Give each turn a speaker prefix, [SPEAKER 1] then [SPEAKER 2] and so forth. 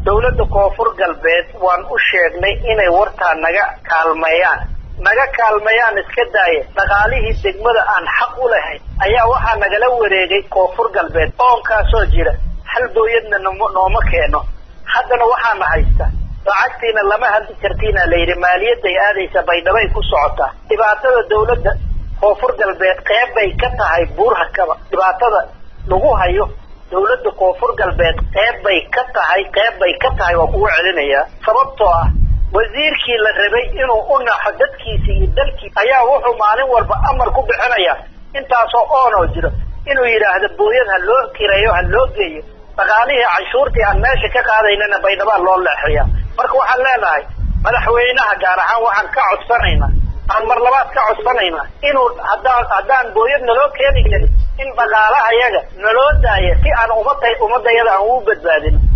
[SPEAKER 1] dowladda koonfur galbeed waan u sheegnay inay wartaa naga kaalmeeyaan naga kaalmeeyaan iska daaya dhaqaalihii degmada aan xaq u lahayn ayaa waxaa nagala wareegay koonfur galbeed oonkaasoo jira hal booyadna nooma keeno haddana waxaana haysta lacagtiina lama hadli kartiina layidhi maaliyadday aadaysa baydhabay ku socotaa dhibaatada dowladda koonfur galbeed qeyb bay ka tahay buurhakaba dhibaatada lagu hayo dowladda koonfur galbeed qeyb bay ka tahay qeyb bay ka tahay waa kugu celinayaa sababtoo ah wasiirkii la rabay inuu u naxo dadkiisi iyo dalkiisi ayaa wuxuu maalin walba amar ku bixinayaa intaasoo oonoo jiro inuu yidhaahdo booyad ha loo kireeyo ha loo geeyo dhaqaalihii canshuurtii aan meesha ka qaadaynana baydhabaa loo leexeeya marka waxaan leenahay madaxweynaha gaar ahaan waxaan ka codsanaynaa aan mar labaad ka codsanaynaa inuu haddaan haddaan booyad naloo keeni karin in dhaqaalaha yaga naloo daaya si aan umada ummadayada aan ugu badbaadin